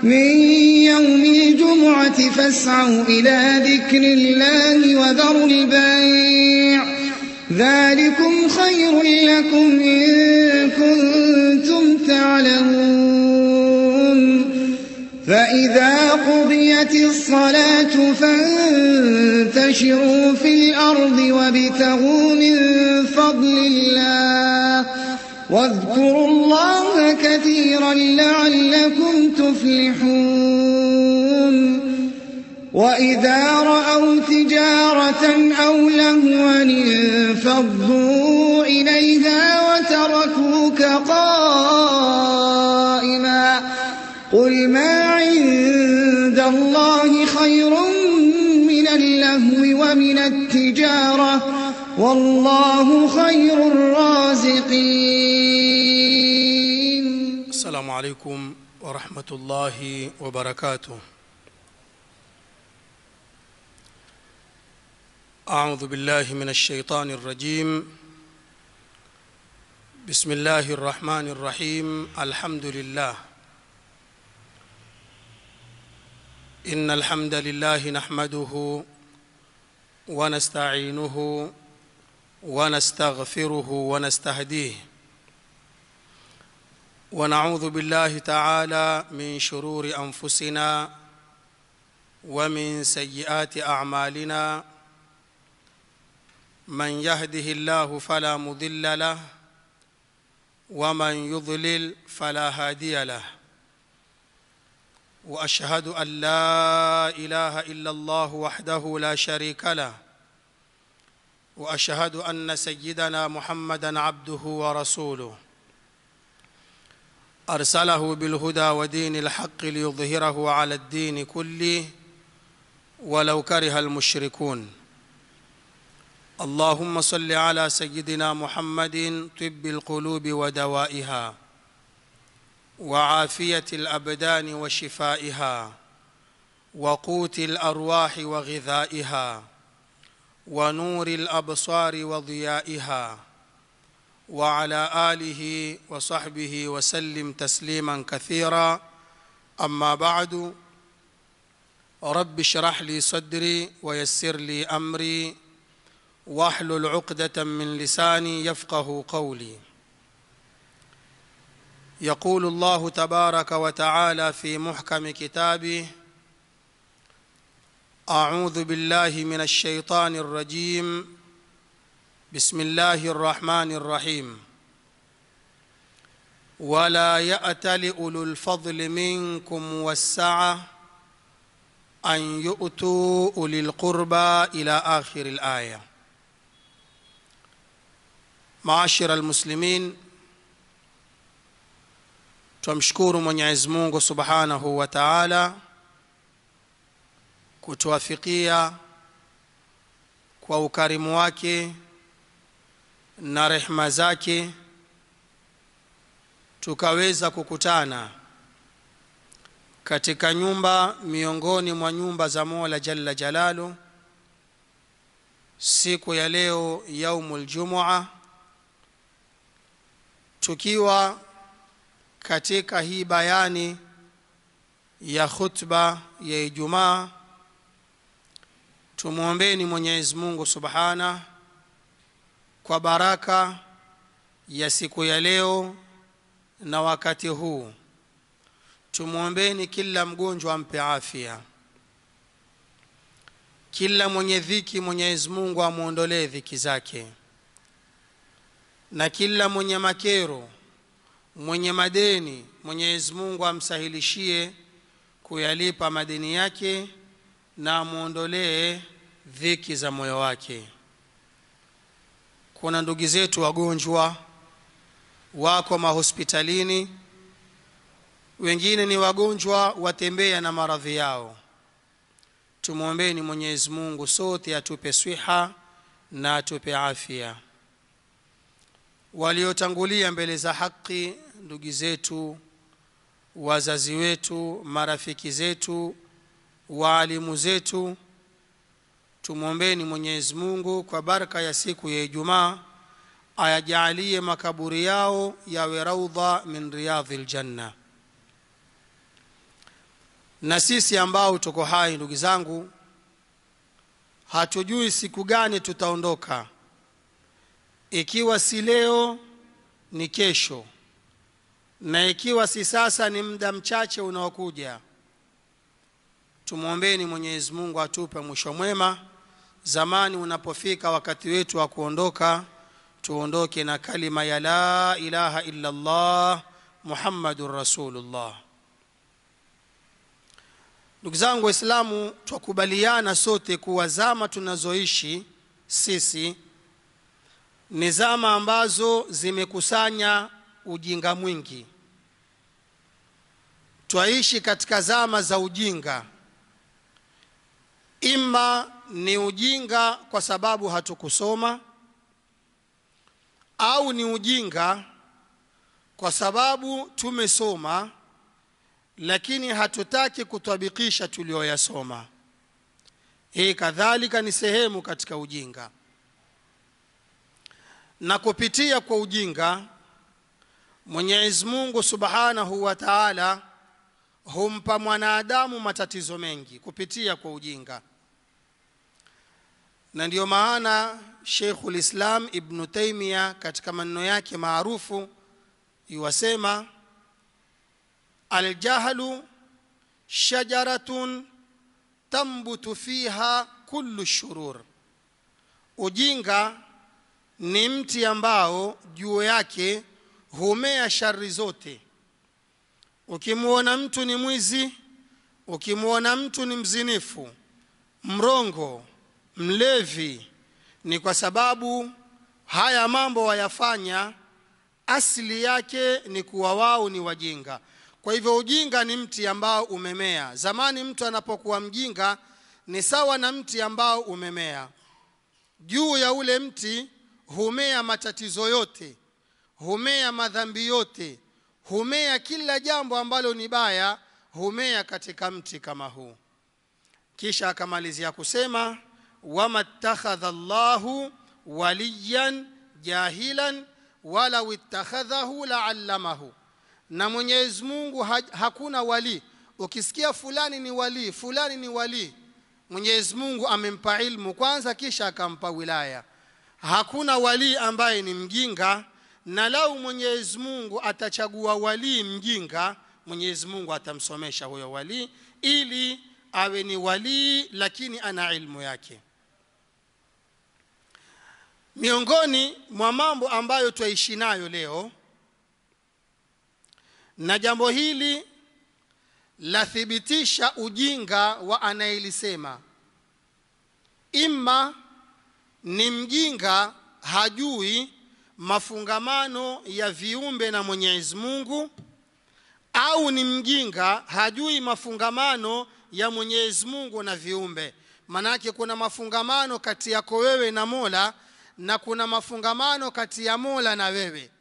من يوم الجمعة فاسعوا إلى ذكر الله وذروا البيع ذلكم خير لكم إن كنتم تعلمون فإذا قضيت الصلاة فانتشروا في الأرض وابتغوا من فضل الله واذكروا الله كثيرا لعلكم تفلحون وإذا رأوا تجارة أو لهوا انفضوا إليها وتركوك قائما قل ما عند الله خير من اللهو ومن التجارة والله خير الرازقين السلام عليكم ورحمة الله وبركاته أعوذ بالله من الشيطان الرجيم بسم الله الرحمن الرحيم الحمد لله إن الحمد لله نحمده ونستعينه ونستغفره ونستهديه ونعوذ بالله تعالى من شرور أنفسنا ومن سيئات أعمالنا من يهده الله فلا مضل له ومن يضلل فلا هادي له واشهد ان لا اله الا الله وحده لا شريك له واشهد ان سيدنا محمدا عبده ورسوله ارسله بالهدى ودين الحق ليظهره على الدين كله ولو كره المشركون اللهم صل على سيدنا محمد طب القلوب ودوائها وعافيه الابدان وشفائها وقوت الارواح وغذائها ونور الابصار وضيائها وعلى اله وصحبه وسلم تسليما كثيرا اما بعد رب اشرح لي صدري ويسر لي امري واحلل عقدة من لساني يفقه قولي يقول الله تبارك وتعالى في محكم كتابه أعوذ بالله من الشيطان الرجيم بسم الله الرحمن الرحيم ولا يأتل أولو الفضل منكم والسعة أن يؤتوا أولي القربى إلى آخر الآية maashira almuslimin twamshukuru mwenyezi mungu subhanahu wa taala kutuafikia kwa ukarimu wake na rehma zake tukaweza kukutana katika nyumba miongoni mwa nyumba za mola jalla jalalu siku ya leo yaumu ljumua tukiwa katika hii bayani ya khutba ya Ijumaa, tumwombeni Mwenyezi Mungu subhana kwa baraka ya siku ya leo na wakati huu. Tumwombeni kila mgonjwa ampe afya, kila mwenye dhiki Mwenyezi Mungu amwondolee dhiki zake na kila mwenye makero mwenye madeni mwenyezi mungu amsahilishie kuyalipa madeni yake na amwondolee dhiki za moyo wake kuna ndugu zetu wagonjwa wako mahospitalini wengine ni wagonjwa watembea na maradhi yao tumwombeni mwenyezi mungu sote atupe swiha na atupe afya waliotangulia mbele za haki ndugu zetu wazazi wetu marafiki zetu waalimu zetu tumwombeni mwenyezi mungu kwa baraka ya siku ya ijumaa ayajalie makaburi yao yawe raudha min riyadhi ljanna na sisi ambao tuko hai ndugu zangu hatujui siku gani tutaondoka ikiwa si leo ni kesho na ikiwa si sasa ni muda mchache unaokuja tumwombeni mwenyezi mungu atupe mwisho mwema zamani unapofika wakati wetu wa kuondoka tuondoke na kalima ya la ilaha illa allah muhammadun rasulullah ndugu zangu waislamu twakubaliana sote kuwa zama tunazoishi sisi ni zama ambazo zimekusanya ujinga mwingi twaishi katika zama za ujinga ima ni ujinga kwa sababu hatukusoma au ni ujinga kwa sababu tumesoma lakini hatutaki kutabikisha tulioyasoma hii kadhalika ni sehemu katika ujinga na kupitia kwa ujinga mwenyezi mungu subhanahu wa taala humpa mwanadamu matatizo mengi kupitia kwa ujinga na ndiyo maana sheikhu lislam ibnu taimia katika maneno yake maarufu iwasema aljahlu shajaratun tambutu fiha kullu shurur ujinga ni mti ambao juu yake humea shari zote ukimwona mtu ni mwizi ukimwona mtu ni mzinifu mrongo mlevi ni kwa sababu haya mambo wayafanya asili yake ni kuwa wao ni wajinga kwa hivyo ujinga ni mti ambao umemea zamani mtu anapokuwa mjinga ni sawa na mti ambao umemea juu ya ule mti humea matatizo yote humea madhambi yote humea kila jambo ambalo ni baya humea katika mti kama huu kisha akamalizia kusema wama ittakhadha llahu waliyan jahilan walau ittakhadhahu laallamahu na mwenyezi mungu ha, hakuna walii ukisikia fulani ni walii fulani ni walii mwenyezi mungu amempa ilmu kwanza kisha akampa wilaya hakuna walii ambaye ni mjinga na lau mwenyezi mungu atachagua walii mjinga mwenyezi mungu atamsomesha huyo walii ili awe ni walii lakini ana ilmu yake miongoni mwa mambo ambayo twaishi nayo leo na jambo hili lathibitisha ujinga wa anayelisema imma ni mjinga hajui mafungamano ya viumbe na mwenyezi mungu au ni mjinga hajui mafungamano ya mwenyezi mungu na viumbe manake kuna mafungamano kati yako wewe na mola na kuna mafungamano kati ya mola na wewe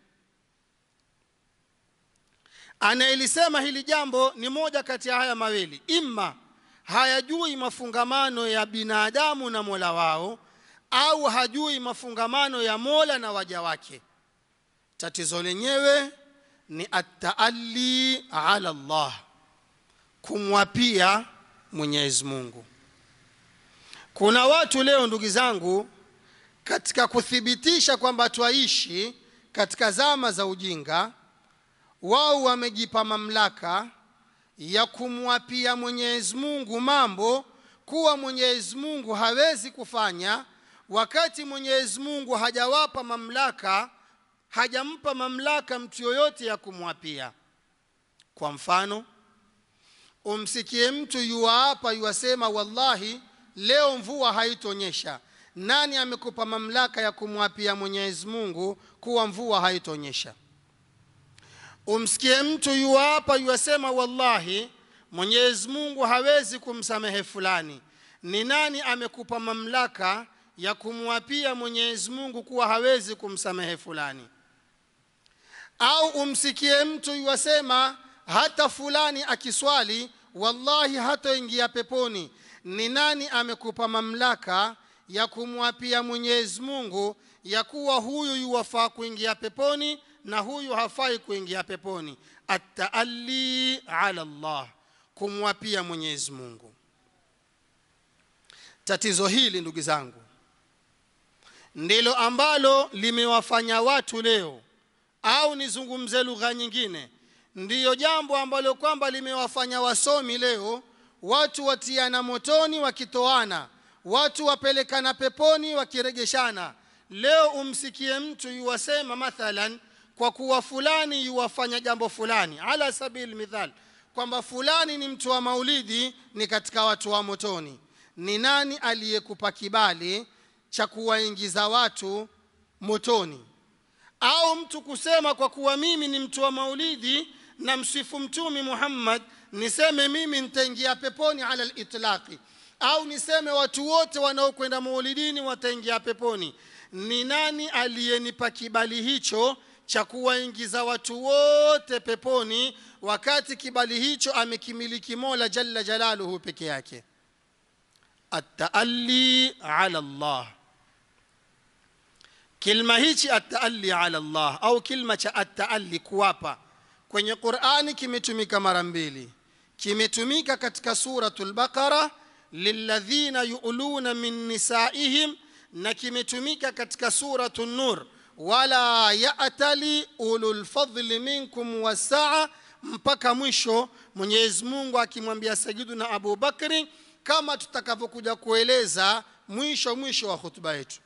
anayelisema hili jambo ni moja kati ya haya mawili imma hayajui mafungamano ya binadamu na mola wao au hajui mafungamano ya mola na waja wake tatizo lenyewe ni attaalli ala llah kumwapia mwenyezi mungu kuna watu leo ndugu zangu katika kuthibitisha kwamba twaishi katika zama za ujinga wao wamejipa mamlaka ya kumwapia mwenyezi mungu mambo kuwa mwenyezi mungu hawezi kufanya wakati mwenyezi mungu hajawapa mamlaka hajampa mamlaka mtu yoyote ya kumwapia kwa mfano umsikie mtu yuwaapa yuwasema wallahi leo mvua haitonyesha nani amekupa mamlaka ya kumwapia mwenyezi mungu kuwa mvua haitonyesha umsikie mtu yuwaapa yuwasema wallahi mwenyezi mungu hawezi kumsamehe fulani ni nani amekupa mamlaka ya kumwapia mwenyezi mungu kuwa hawezi kumsamehe fulani au umsikie mtu yuwasema hata fulani akiswali wallahi hataingia peponi ni nani amekupa mamlaka ya kumwapia mwenyezi mungu ya kuwa huyu yuwafaa kuingia peponi na huyu hafai kuingia peponi attaalli ala llah kumwapia mwenyezi mungu tatizo hili ndugu zangu ndilo ambalo limewafanya watu leo au nizungumze lugha nyingine ndiyo jambo ambalo kwamba limewafanya wasomi leo watu watiana motoni wakitoana watu wapelekana peponi wakiregeshana leo umsikie mtu yuwasema mathalan kwa kuwa fulani yuwafanya jambo fulani ala sabili mithal kwamba fulani ni mtu wa maulidi ni katika watu wa motoni ni nani aliyekupa kibali cha kuwaingiza watu motoni au mtu kusema kwa kuwa mimi ni mtu wa maulidi na msifu mtumi muhammad niseme mimi nitaingia peponi ala litlaqi au niseme watu wote wanaokwenda maulidini wataingia peponi ni nani aliyenipa kibali hicho cha kuwaingiza watu wote peponi wakati kibali hicho amekimiliki mola jalla jalaluhu peke yake attaalli ala llah kilma hichi attaalli ala llah au kilma cha attaalli kuwapa kwenye qurani kimetumika mara mbili kimetumika katika suratu lbaqara lilladhina yuluna min nisaihim na kimetumika katika suratu nur wala yatali ululfadli minkum wasaa mpaka mwisho mwenyezi mungu akimwambia sayiduna abu bakri kama tutakavyokuja kueleza mwisho mwisho wa hutuba yetu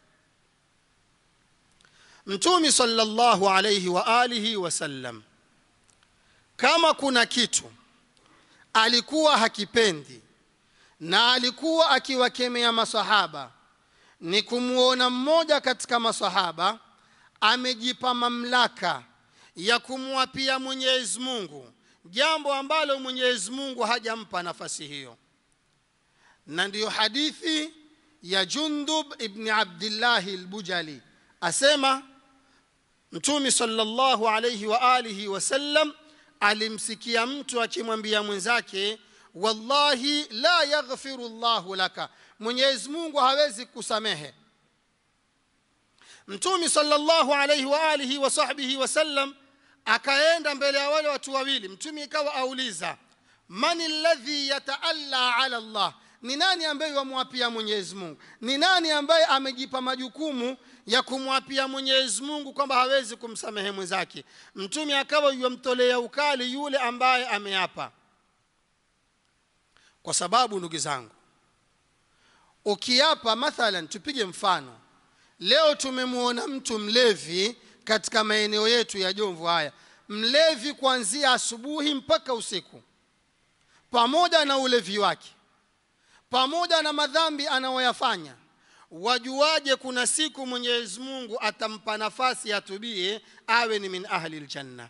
mtumi salllahu alaihi wa alihi wasallam kama kuna kitu alikuwa hakipendi na alikuwa akiwakemea masahaba ni kumwona mmoja katika masahaba amejipa mamlaka ya kumwapia mwenyezi mungu jambo ambalo mwenyezi mungu hajampa nafasi hiyo na ndiyo hadithi ya jundub ibni abdillahi lbujali asema mtumi salllahu alaihi wa alihi wasallam alimsikia mtu akimwambia mwenzake wallahi la yaghfiru llahu laka mwenyezi mungu hawezi kusamehe mtumi salllahu alaihi wa alihi wa sahbihi wasallam akaenda mbele ya wale watu wawili mtumi ikawa auliza man ladhi yataalla ala llah ni nani ambaye wamwapia mwenyezi mungu ni nani ambaye amejipa majukumu ya kumwapia mwenyezi mungu kwamba hawezi kumsamehe mwenzake mtume akawa yuwamtolea ukali yule ambaye ameapa kwa sababu ndugu zangu ukiapa mathalan tupige mfano leo tumemwona mtu mlevi katika maeneo yetu ya jomvu haya mlevi kuanzia asubuhi mpaka usiku pamoja na ulevi wake pamoja na madhambi anayoyafanya wajuaje kuna siku mwenyezi mungu atampa nafasi atubie awe ni min ahli ljanna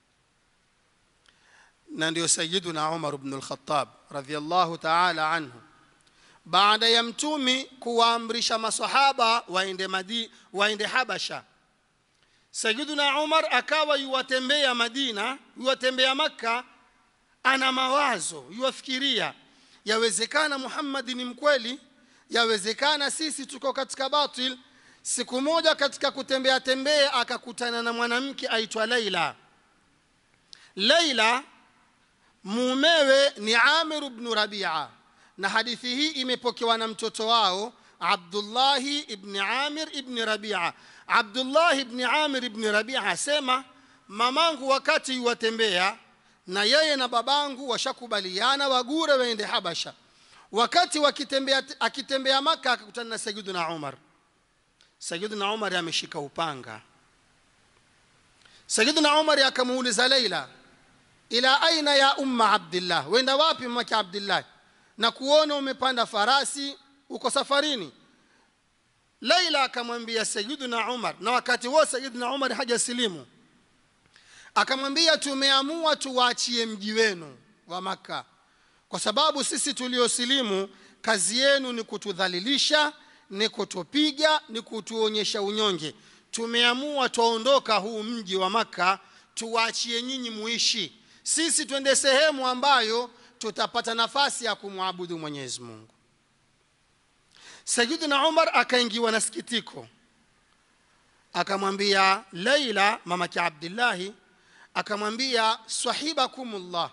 na ndio sayiduna umar bnu lkhatab radiallahu taala anhu baada ya mtumi kuwaamrisha masahaba waende, madi, waende habasha sayiduna umar akawa yuwatembea madina yuwatembea makka ana mawazo yuwafikiria yawezekana muhammadi ni mkweli yawezekana sisi tuko katika batil siku moja katika kutembea tembea akakutana na mwanamke aitwa laila laila mumewe ni amiru bnu rabia na hadithi hii imepokewa na mtoto wao abdullahi ibni amir ibni rabia abdullahi ibni amir ibni rabia asema mamangu wakati yuwatembea na yeye na babangu washakubaliana wagure waende habasha wakati wakitembea akitembea maka akakutana na sayiduna umar sayiduna umar ameshika upanga sayiduna umar akamuuliza leila ila aina ya umma abdillah wenda wapi mamake abdillah na kuona umepanda farasi uko safarini leila akamwambia sayiduna umar na wakati huo sayiduna umar hajasilimu akamwambia tumeamua tuwaachie mji wenu wa makka kwa sababu sisi tuliosilimu kazi yenu ni kutudhalilisha ni kutupiga ni kutuonyesha unyonge tumeamua twaondoka huu mji wa makka tuwaachie nyinyi muishi sisi twende sehemu ambayo tutapata nafasi ya kumwabudu mwenyezi mungu sayiduna umar akaingiwa na sikitiko akamwambia laila mamake abdillahi akamwambia sahibakumullah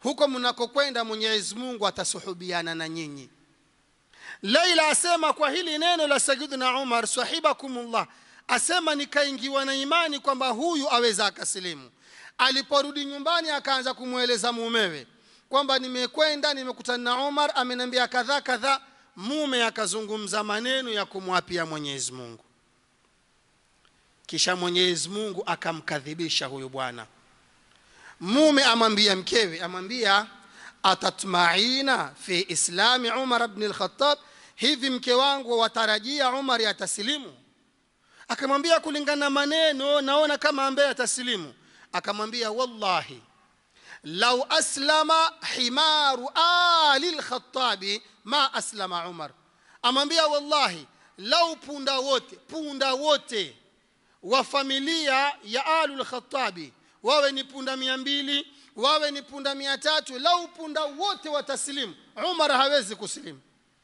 huko mnakokwenda mwenyezi mungu atasuhubiana na nyinyi laila asema kwa hili neno la sayidina umar sahibakumullah asema nikaingiwa na imani kwamba huyu aweza akasilimu aliporudi nyumbani akaanza kumweleza mumewe kwamba nimekwenda nimekutana na umar ameniambia kadhaa kadhaa mume akazungumza maneno ya kumwapia mwenyezi mungu kisha mwenyezi mungu akamkadhibisha huyu bwana mume amwambia mkewe amwambia atatmaina fi islami umar bni lkhatab hivi mke wangu watarajia umar atasilimu akamwambia kulingana na maneno naona kama ambaye atasilimu akamwambia wallahi lau aslama himaru ali lkhatabi ma aslama umar amwambia wallahi lau punda wote punda wote wa familia ya alu lkhatabi wawe ni punda mia mbili wawe ni punda mia tatu lau punda wote watasilimu umar hawezi kusilimu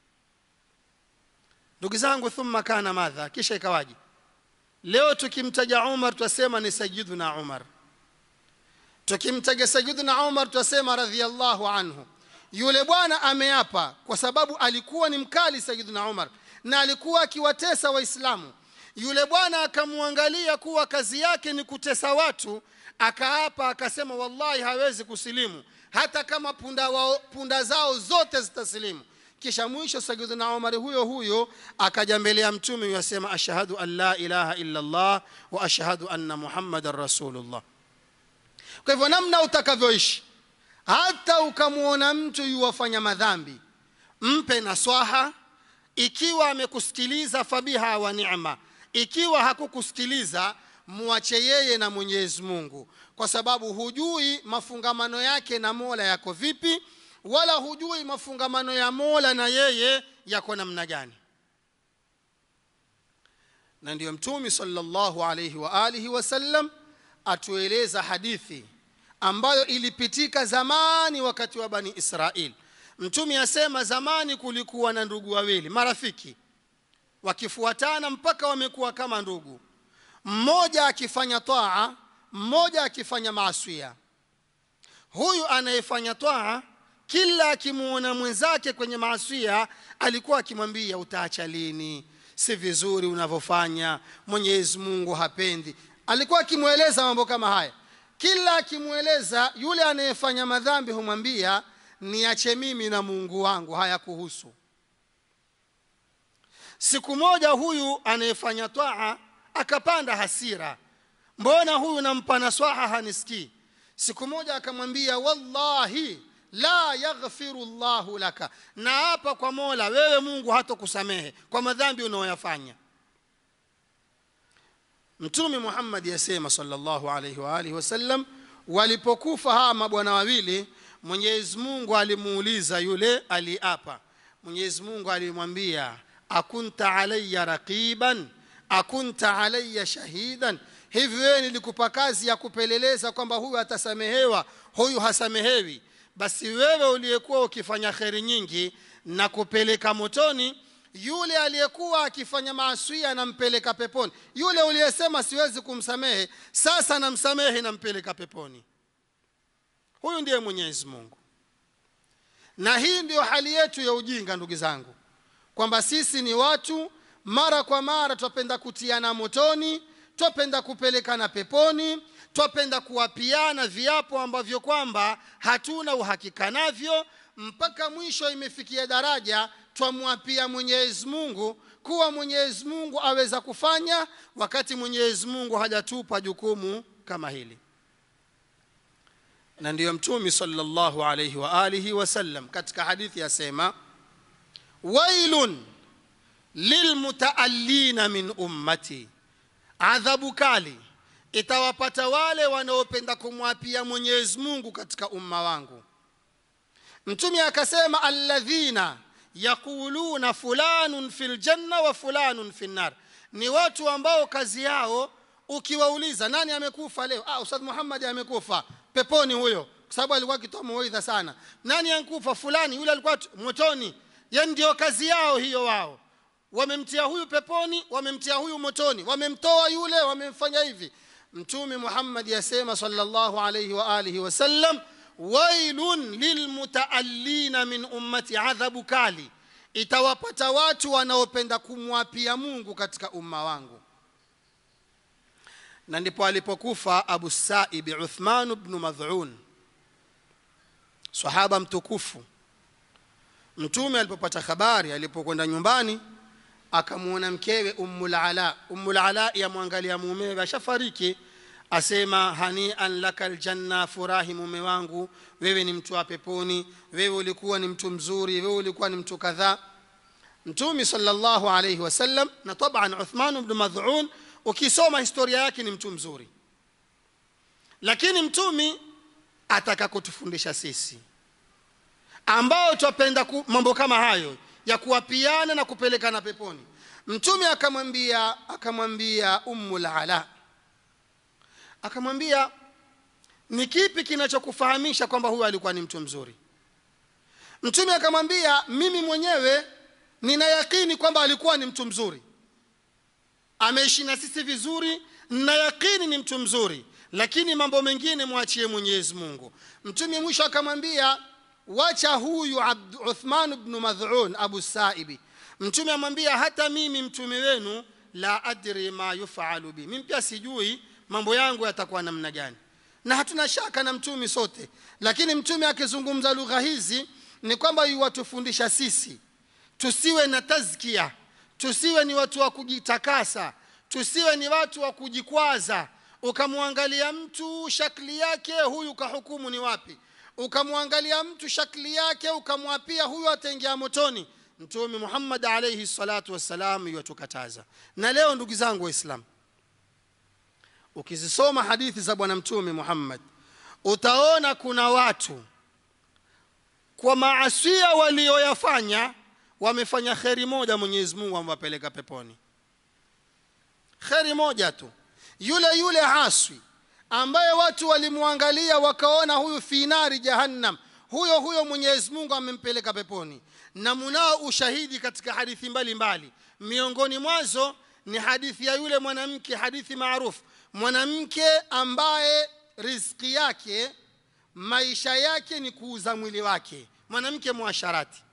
ndugu zangu thumma kana madha kisha ikawaji leo tukimtaja umar tutasema ni sayiduna umar tukimtaja sayiduna umar tutasema radhiallahu anhu yule bwana ameapa kwa sababu alikuwa ni mkali sayiduna umar na alikuwa akiwatesa waislamu yule bwana akamwangalia kuwa kazi yake ni kutesa watu akaapa akasema wallahi hawezi kusilimu hata kama punda, wao, punda zao zote zitasilimu kisha mwisho sayidina umari huyo huyo akaja mbele ya mtume yasema ashhadu an la ilaha illa allah wa ashhadu anna muhammadan rasulullah kwa hivyo namna utakavyoishi hata ukamwona mtu yuwafanya madhambi mpe naswaha ikiwa amekusikiliza fabiha wa ni'ma ikiwa hakukusikiliza mwache yeye na mwenyezi mungu kwa sababu hujui mafungamano yake na mola yako vipi wala hujui mafungamano ya mola na yeye yako namna gani na ndiyo mtumi salllahu alaihi wa alihi wasallam atueleza hadithi ambayo ilipitika zamani wakati wa bani israil mtumi asema zamani kulikuwa na ndugu wawili marafiki wakifuatana mpaka wamekuwa kama ndugu mmoja akifanya taa mmoja akifanya maaswia huyu anayefanya taa kila akimwona mwenzake kwenye maaswia alikuwa akimwambia utaacha lini si vizuri unavyofanya mwenyezi mungu hapendi alikuwa akimweleza mambo kama haya kila akimweleza yule anayefanya madhambi humwambia niache mimi na mungu wangu haya kuhusu siku moja huyu anayefanya twaa akapanda hasira mbona huyu nampa naswaha hanisikii siku moja akamwambia wallahi la yaghfiru llahu laka na hapa kwa mola wewe mungu hatokusamehe kwa madhambi unaoyafanya mtume muhammadi yasema salllahu alaihi waalihi wasallam walipokufa hawa mabwana wawili mwenyezi mungu alimuuliza yule aliapa mwenyezi mungu alimwambia akunta alaya raqiban akunta alaya shahidan hivi wewe nilikupa kazi ya kupeleleza kwamba huyu atasamehewa huyu hasamehewi basi wewe uliyekuwa ukifanya kheri nyingi na kupeleka motoni yule aliyekuwa akifanya maaswia anampeleka peponi yule uliyesema siwezi kumsamehe sasa namsamehe nampeleka peponi huyu ndiye mwenyezi mungu na hii ndiyo hali yetu ya ujinga ndugu zangu kwamba sisi ni watu mara kwa mara twapenda kutiana motoni twapenda kupelekana peponi twapenda kuwapiana viapo ambavyo kwamba hatuna uhakika navyo mpaka mwisho imefikia daraja twamwapia mwenyezi mungu kuwa mwenyezi mungu aweza kufanya wakati mwenyezi mungu hajatupa jukumu kama hili na ndiyo mtumi salllahu alaihi wa alihi wasallam katika hadithi asema wailun lilmutaallina min ummati adhabu kali itawapata wale wanaopenda kumwapia mwenyezi mungu katika umma wangu mtume akasema alladhina yaquluna fulanun fi ljanna wa fulanun fi nnar ni watu ambao kazi yao ukiwauliza nani amekufa leo ah, ustadh muhammadi amekufa peponi huyo kwa sababu alikuwa akitoa mawaidha sana nani ankufa fulani yule alikuwa motoni yani ndio kazi yao hiyo wao wamemtia huyu peponi wamemtia huyu motoni wamemtoa yule wamemfanya hivi mtume muhammad yasema salllahu alaihi wa alihi wasallam wailun lilmutaallina min ummati adhabu kali itawapata watu wanaopenda kumwapia mungu katika umma wangu na ndipo alipokufa abu saibi uthman bnu madhun sahaba mtukufu mtume alipopata habari alipokwenda nyumbani akamwona mkewe ummulala ummulala yamwangalia mumewe ashafariki asema hanian laka ljanna furahi mume wangu wewe ni mtu wa peponi wewe ulikuwa ni mtu mzuri wewe ulikuwa ni mtu kadhaa mtumi salllahu alaihi wasallam na taban uthman bnu madhun ukisoma historia yake ni mtu mzuri lakini mtumi ataka kutufundisha sisi ambao twapenda mambo kama hayo ya kuwapiana na kupelekana peponi mtume akamwambia akamwambia ummul ala akamwambia ni kipi kinachokufahamisha kwamba huyu alikuwa ni mtu mzuri mtume akamwambia mimi mwenyewe nina yakini kwamba alikuwa ni mtu mzuri ameishi na sisi vizuri na yakini ni mtu mzuri lakini mambo mengine mwachie mwenyezi mungu mtume mwisho akamwambia wacha huyu uthman bnu madhun abu saibi mtume amwambia hata mimi mtume wenu la adri ma yufalu bi mimi pia sijui mambo yangu yatakuwa namna gani na hatuna shaka na mtume sote lakini mtume akizungumza lugha hizi ni kwamba yuwatufundisha sisi tusiwe na tazkia tusiwe ni watu wa kujitakasa tusiwe ni watu wa kujikwaza ukamwangalia mtu shakli yake huyu kahukumu ni wapi ukamwangalia mtu shakli yake ukamwapia huyu ataingia motoni mtume muhammad alaihi salatu wassalam iwatukataza na leo ndugu zangu waislamu ukizisoma hadithi za bwana mtume muhammad utaona kuna watu kwa maasia walioyafanya wamefanya kheri moja mwenyezi mungu amewapeleka peponi kheri moja tu yule yule haswi ambaye watu walimwangalia wakaona huyu finari jahannam huyo huyo mwenyezi mungu amempeleka peponi na munao ushahidi katika hadithi mbalimbali mbali. miongoni mwazo ni hadithi ya yule mwanamke hadithi maarufu mwanamke ambaye riziki yake maisha yake ni kuuza mwili wake mwanamke mwasharati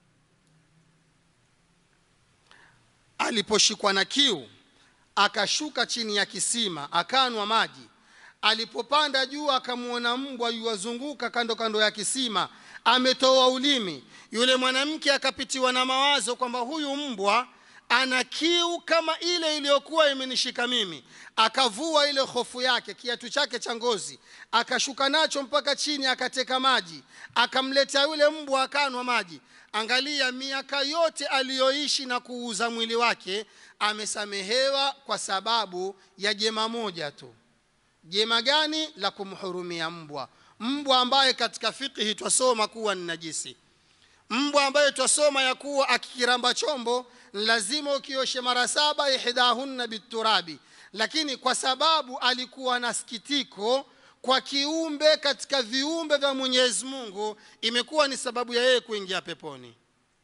aliposhikwa na kiu akashuka chini ya kisima akanwa maji alipopanda juu akamwona mbwa yuwazunguka kando kando ya kisima ametoa ulimi yule mwanamke akapitiwa na mawazo kwamba huyu mbwa ana kiu kama ile iliyokuwa imenishika mimi akavua ile hofu yake kiatu chake cha ngozi akashuka nacho mpaka chini akateka maji akamletea yule mbwa akanwa maji angalia miaka yote aliyoishi na kuuza mwili wake amesamehewa kwa sababu ya jema moja tu jema gani la kumhurumia mbwa mbwa ambaye katika fikihi twasoma kuwa ni najisi mbwa ambaye twasoma ya kuwa akikiramba chombo lazima ukioshe mara saba ihdahunna biturabi lakini kwa sababu alikuwa na sikitiko kwa kiumbe katika viumbe vya mwenyezi mungu imekuwa ni sababu ya yeye kuingia peponi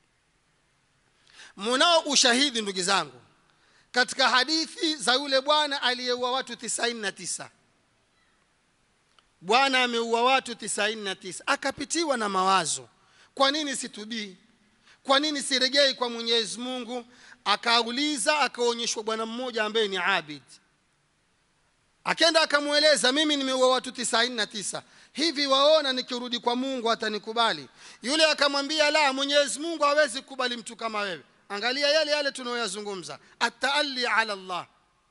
munao ushahidi ndugu zangu katika hadithi za yule bwana aliyeua watu 99 bwana ameua watu 99 akapitiwa na mawazo kwa nini situbii kwa nini siregei kwa mwenyezi mungu akauliza akaonyeshwa bwana mmoja ambaye ni abid akenda akamweleza mimi nimeua watu 99 hivi waona nikirudi kwa mungu atanikubali yule akamwambia la mwenyezi mungu hawezi kukubali mtu kama wewe angalia yale yale tunayoyazungumza ataali ala llah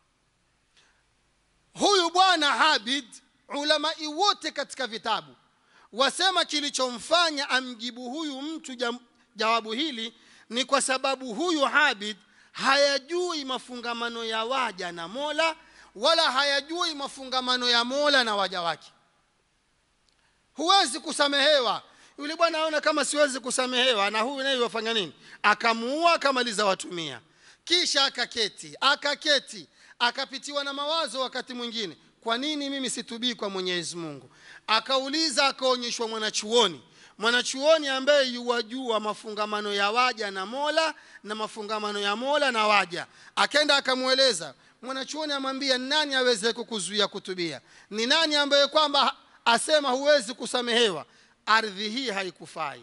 huyu bwana habid ulamai wote katika vitabu wasema kilichomfanya amjibu huyu mtu jam, jawabu hili ni kwa sababu huyu habid hayajui mafungamano ya waja na mola wala hayajui mafungamano ya mola na waja wake huwezi kusamehewa yule bwana aona kama siwezi kusamehewa na huyu naye wafanya nini akamuua akamaliza watumia kisha akaketi akaketi akapitiwa na mawazo wakati mwingine kwa nini mimi situbii kwa mwenyezi mungu akauliza akaonyeshwa mwanachuoni mwanachuoni ambaye yuwajua mafungamano ya waja na mola na mafungamano ya mola na waja akenda akamweleza mwanachuoni amwambia nani aweze kukuzuia kutubia ni nani ambaye kwamba asema huwezi kusamehewa ardhi hii haikufai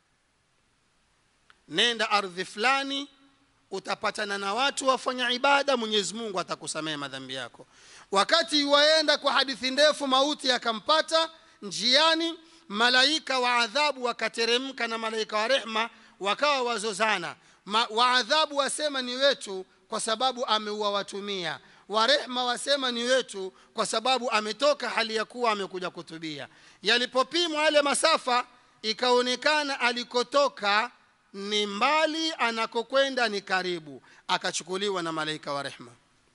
nenda ardhi fulani utapatana na watu wafanya ibada mwenyezi mungu atakusamehe madhambi yako wakati waenda kwa hadithi ndefu mauti yakampata njiani malaika wa adhabu wakateremka na malaika wa rehma wakawa wazozana Ma, wa adhabu wasema ni wetu kwa sababu ameua watu mia wa rehma wasema ni wetu kwa sababu ametoka hali ya kuwa amekuja kutubia yalipopimwa yale masafa ikaonekana alikotoka ni mbali anakokwenda ni karibu akachukuliwa na malaika wa rehma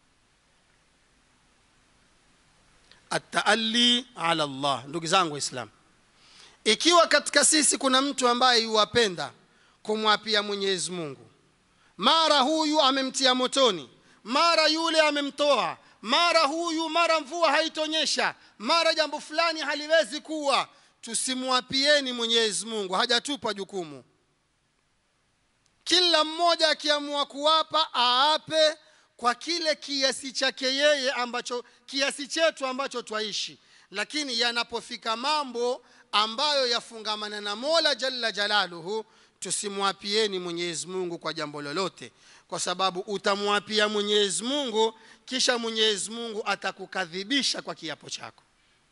ataali ala llah ndugu zangu waislam ikiwa katika sisi kuna mtu ambaye yuwapenda kumwapia mwenyezi mungu mara huyu amemtia motoni mara yule amemtoa mara huyu mara mvua haitonyesha mara jambo fulani haliwezi kuwa tusimwapieni mwenyezi mungu hajatupa jukumu kila mmoja akiamua kuwapa aape kwa kile kiasi chake yeye ambacho kiasi chetu ambacho twaishi lakini yanapofika mambo ambayo yafungamana na mola jalla jalaluhu tusimwapieni mwenyezi mungu kwa jambo lolote kwa sababu utamwapia mwenyezi mungu kisha mwenyezi mungu atakukadhibisha kwa kiapo chako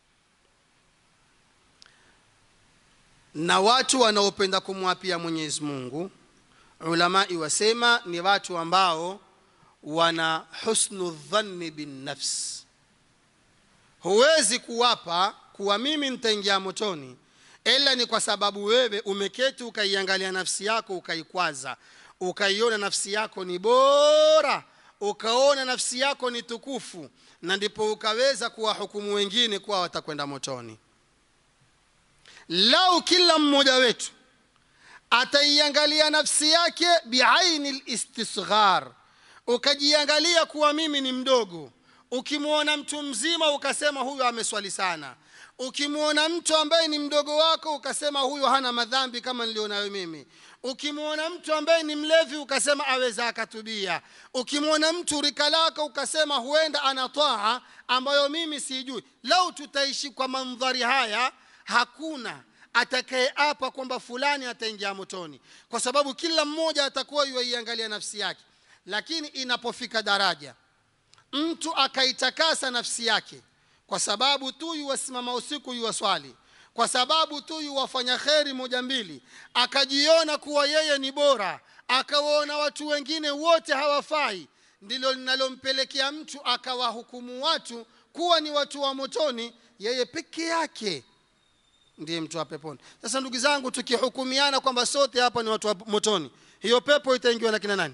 na watu wanaopenda kumwapia mwenyezi mungu ulamai wasema ni watu ambao wana husnu dhanni binnafs huwezi kuwapa kuwa mimi nitaingia motoni ila ni kwa sababu wewe umeketi ukaiangalia nafsi yako ukaikwaza ukaiona nafsi yako ni bora ukaona nafsi yako ni tukufu na ndipo ukaweza kuwahukumu wengine kuwa watakwenda motoni lau kila mmoja wetu ataiangalia nafsi yake biaini listisghar ukajiangalia kuwa mimi ni mdogo ukimwona mtu mzima ukasema huyu ameswali sana ukimwona mtu ambaye ni mdogo wako ukasema huyu hana madhambi kama nilionayo mimi ukimwona mtu ambaye ni mlevi ukasema aweza akatubia ukimwona mtu rika lako ukasema huenda ana taa ambayo mimi sijui lau tutaishi kwa mandhari haya hakuna atakayeapa kwamba fulani ataingia motoni kwa sababu kila mmoja atakuwa yuaiangalia nafsi yake lakini inapofika daraja mtu akaitakasa nafsi yake kwa sababu tu yuwasimama usiku yuwaswali kwa sababu tu yuwafanya kheri moja mbili akajiona kuwa yeye ni bora akawaona watu wengine wote hawafai ndilo linalompelekea mtu akawahukumu watu kuwa ni watu wa motoni yeye peke yake ndiye mtu wa peponi sasa ndugu zangu tukihukumiana kwamba sote hapa ni watu wa motoni hiyo pepo itaingiwa na kina nani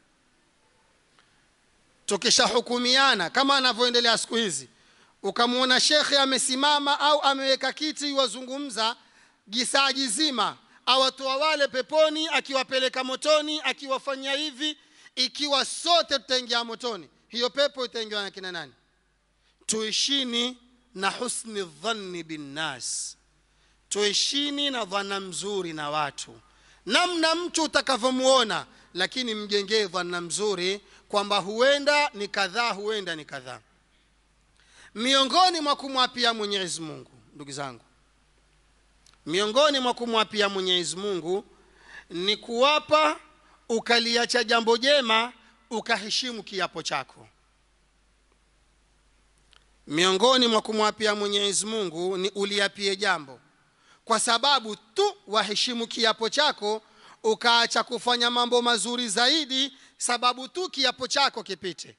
tukishahukumiana kama anavyoendelea siku hizi ukamwona shekhe amesimama au ameweka kiti wazungumza gisaji zima awatoa wale peponi akiwapeleka motoni akiwafanyia hivi ikiwa sote tutaingia motoni hiyo pepo itaingiwa na kina nani tuishini na husni dhanni binnas tuishini na dhana mzuri na watu namna mtu utakavyomwona lakini mjengee dhana mzuri kwamba huenda ni kadhaa huenda ni kadhaa miongoni mwa kumwapia mwenyezi mungu ndugu zangu miongoni mwa kumwapia mwenyezi mungu ni kuwapa ukaliacha jambo jema ukaheshimu kiapo chako miongoni mwa kumwapia mwenyezi mungu ni uliapie jambo kwa sababu tu waheshimu kiapo chako ukaacha kufanya mambo mazuri zaidi sababu tu kiapo chako kipite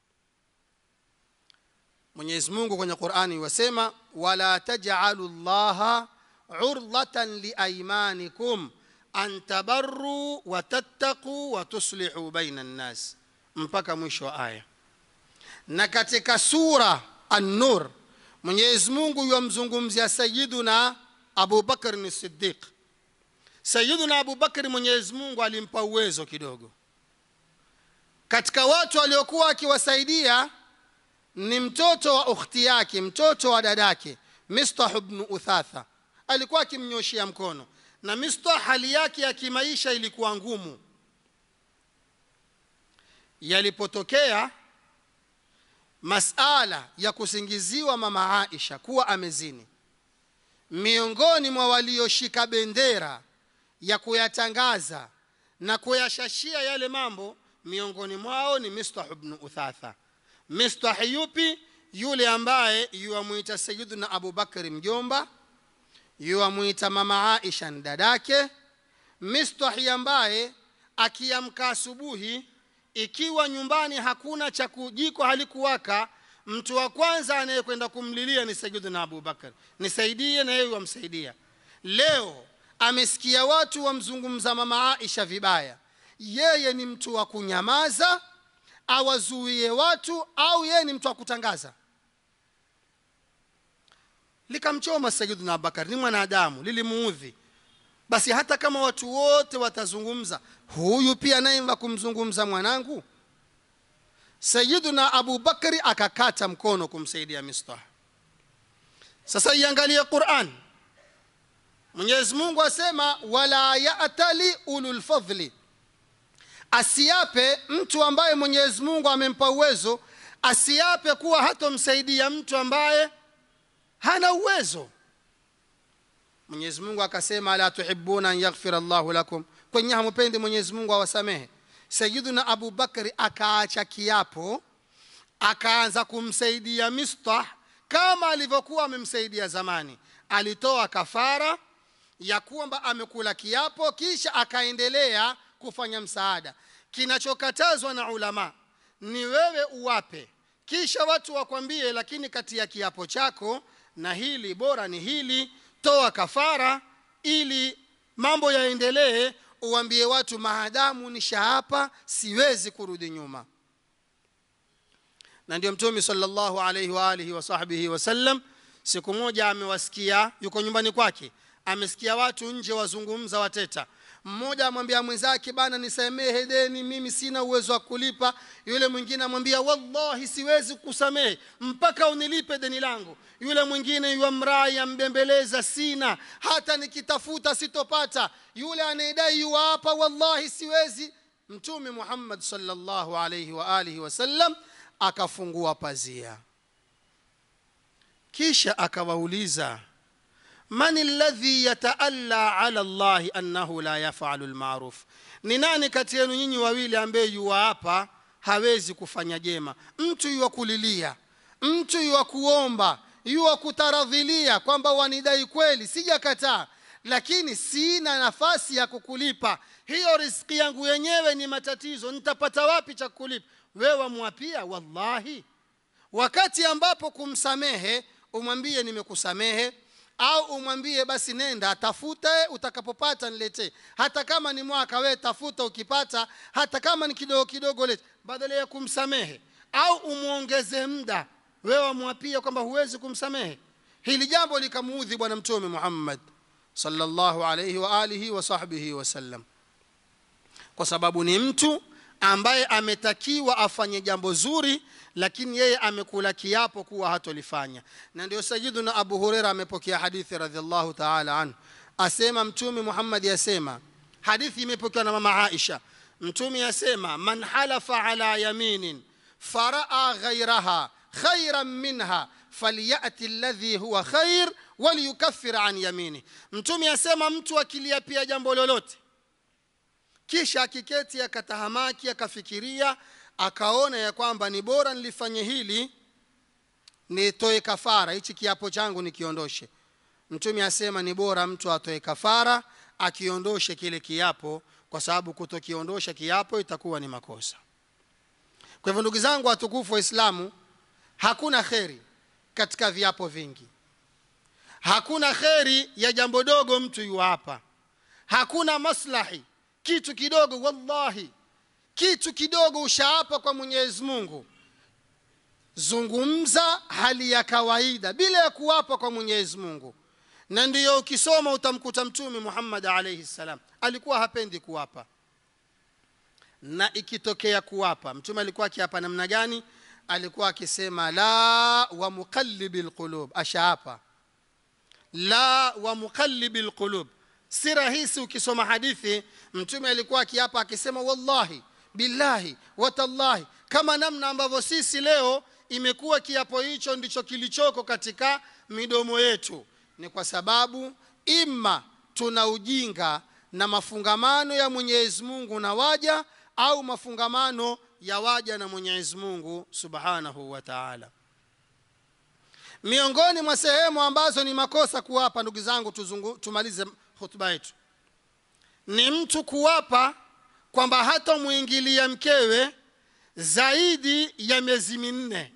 mwenyezi mungu kwenye qurani wasema wala tajalu llaha urdatan liaimanikum an tabaruu watattaquu watuslihu baina nnas mpaka mwisho wa aya na katika sura an-nur mwenyezi mungu yamzungumzia sayiduna abubakar ni sidiq sayiduna abubakari mwenyezi mungu alimpa uwezo kidogo katika watu waliokuwa akiwasaidia ni mtoto wa ukhti yake mtoto wa dadake mistah bnu uthatha alikuwa akimnyoshia mkono na mistah hali yake ya kimaisha ilikuwa ngumu yalipotokea masala ya kusingiziwa mama aisha kuwa amezini miongoni mwa walioshika bendera ya kuyatangaza na kuyashashia yale mambo miongoni mwao ni mistah bnu uthatha mistah yupi yule ambaye yuwamwita sayiduna abubakari mjomba yuwamwita mama aisha ni dadake mistahi ambaye akiamka asubuhi ikiwa nyumbani hakuna cha jiko halikuwaka mtu wa kwanza anayekwenda kumlilia ni sayiduna abubakar nisaidie na yeye wamsaidia leo amesikia watu wamzungumza mama aisha vibaya yeye ni mtu wa kunyamaza awazuie watu au yeye ni mtu wa kutangaza likamchoma sayiduna abubakar ni mwanadamu lilimuudhi basi hata kama watu wote watazungumza huyu pia naye wa kumzungumza mwanangu sayiduna abubakari akakata mkono kumsaidia mistah sasa iangalie quran mwenyezi mungu asema wala yatali ululfadhli asiape mtu ambaye mwenyezi mungu amempa uwezo asiape kuwa hatomsaidia mtu ambaye hana uwezo mwenyezi mungu akasema ala tuhibuna an yaghfira llahu lakum kwenye hamupendi mwenyezi mungu awasamehe sayiduna abubakari akaacha kiapo akaanza kumsaidia mistah kama alivyokuwa amemsaidia zamani alitoa kafara ya kwamba amekula kiapo kisha akaendelea kufanya msaada kinachokatazwa na ulama ni wewe uwape kisha watu wakwambie lakini kati ya kiapo chako na hili bora ni hili toa kafara ili mambo yaendelee uambie watu maadamu nishaapa siwezi kurudi nyuma na ndio mtume salllahu alaihi waalihi wasahbihi wasallam siku moja amewasikia yuko nyumbani kwake amesikia watu nje wazungumza wateta mmoja amwambia mwenzake bana nisamehe deni mimi sina uwezo wa kulipa yule mwingine amwambia wallahi siwezi kusamehe mpaka unilipe deni langu yule mwingine yuamrai ambembeleza sina hata nikitafuta sitopata yule anayedai yuwaapa wallahi siwezi mtume muhammad salllahu alaihi waalihi wasallam akafungua pazia kisha akawauliza man alladhi yataalla ala llahi annahu la yafalu lmaruf ni nani kati yenu nyinyi wawili ambaye yuwaapa hawezi kufanya jema mtu yuwa kulilia mtu yuwa kuomba yuwa kutaradhilia kwamba wanidai kweli sijakataa lakini sina nafasi ya kukulipa hiyo riski yangu yenyewe ni matatizo nitapata wapi cha kukulipa wewe wamwapia wallahi wakati ambapo kumsamehe umwambie nimekusamehe au umwambie basi nenda tafute utakapopata niletee hata kama ni mwaka wee tafuta ukipata hata kama ni kidogo kidogo lete badala ya kumsamehe au umwongeze muda wewe wamwapia kwamba huwezi kumsamehe hili jambo likamuudhi bwana mtume muhammad sallallahu alaihi wa alihi wa sahbihi wasallam kwa sababu ni mtu ambaye ametakiwa afanye jambo zuri lakini yeye amekula kiapo kuwa hatolifanya na ndio sayiduna abu hureira amepokea hadithi radiallahu taala anhu asema mtume muhammadi asema hadithi imepokewa na mama aisha mtume asema man halafa ala yaminin faraa ghairaha khairan minha falyati ladhi huwa khair waliyukafir an yamini mtume asema mtu akiliapia jambo lolote kisha akiketi akatahamaki akafikiria akaona ya kwamba ni bora nilifanye hili nitoe kafara hichi kiapo changu nikiondoshe mtume asema ni bora mtu atoe kafara akiondoshe kile kiapo kwa sababu kutokiondosha kiapo itakuwa ni makosa kwa hivyo ndugu zangu watukufu waislamu hakuna kheri katika viapo vingi hakuna kheri ya jambo dogo mtu yuapa hakuna maslahi kitu kidogo wallahi kitu kidogo ushaapa kwa mwenyezi mungu zungumza hali ya kawaida bila ya kuapa kwa mwenyezi mungu na ndiyo ukisoma utamkuta mtume muhammad alaihi ssalam alikuwa hapendi kuapa na ikitokea kuapa mtume alikuwa akiapa namna gani alikuwa akisema la wa muqallibi lqulub ashaapa la wa muqallibi lqulub si rahisi ukisoma hadithi mtume alikuwa akiapa akisema wallahi billahi watallahi kama namna ambavyo sisi leo imekuwa kiapo hicho ndicho kilichoko katika midomo yetu ni kwa sababu ima tuna ujinga na mafungamano ya mwenyezi mungu na waja au mafungamano ya waja na mwenyezi mungu subhanahu wa taala miongoni mwa sehemu ambazo ni makosa kuwapa ndugu zangu tuzungu, tumalize hutuba yetu ni mtu kuwapa kwamba hatamwingilia mkewe zaidi ya miezi minne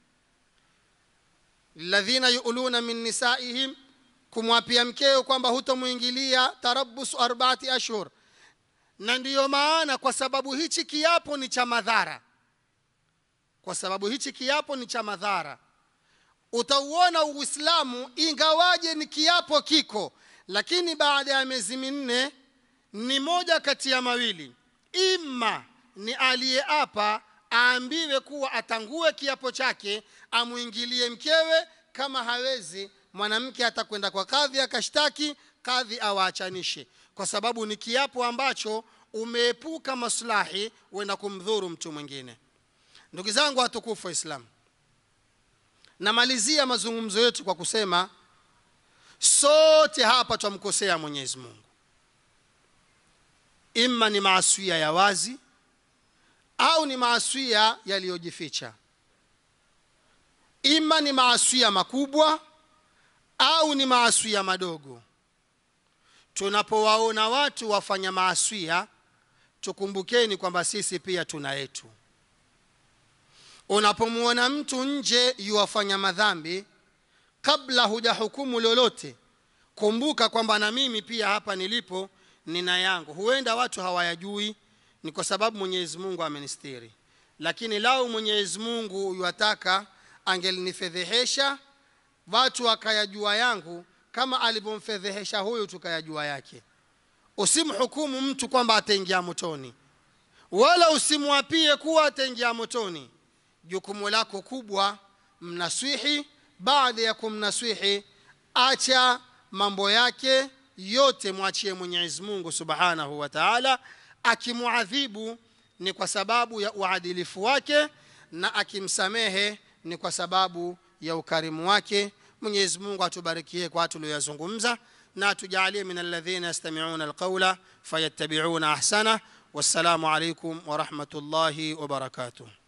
ladhina yuluna min nisaihim kumwapia mkeo kwamba hutomwingilia tarabusu arbaati ashhur na ndiyo maana kwa sababu hichi kiapo ni cha madhara kwa sababu hichi kiapo ni cha madhara utauona uislamu ingawaje ni kiapo kiko lakini baada ya miezi minne ni moja kati ya mawili ima ni aliyeapa aambiwe kuwa atangue kiapo chake amwingilie mkewe kama hawezi mwanamke atakwenda kwa kadhi akashtaki kadhi awaachanishe kwa sababu ni kiapo ambacho umeepuka maslahi wenda kumdhuru mtu mwingine ndugu zangu watukufu waislamu namalizia mazungumzo yetu kwa kusema sote hapa twamkosea mwenyezi mungu ima ni maaswia ya wazi au ni maaswia yaliyojificha ima ni maaswia makubwa au ni maaswia madogo tunapowaona watu wafanya maaswia tukumbukeni kwamba sisi pia tuna yetu unapomwona mtu nje yuwafanya madhambi kabla hujahukumu lolote kumbuka kwamba na mimi pia hapa nilipo nina yangu huenda watu hawayajui ni kwa sababu mwenyezi mungu amenistiri lakini lau mwenyezi mungu yuwataka angelinifedhehesha watu wakayajua yangu kama alivyomfedhehesha huyu tukayajua yake usimhukumu mtu kwamba ataingia motoni wala usimwapie kuwa ataingia motoni jukumu lako kubwa mnaswihi baada ya kumnaswihi acha mambo yake yote mwachie mwenyezi mungu subhanahu wa taala akimwadhibu ni kwa sababu ya uadilifu wake na akimsamehe ni kwa sababu ya ukarimu wake mwenyezi mungu atubarikie kwa tulioyazungumza na atujalie min alladhina yastamiuna alqaula fayattabiuna ahsana wassalamu alaikum warahmatullahi wabarakatuh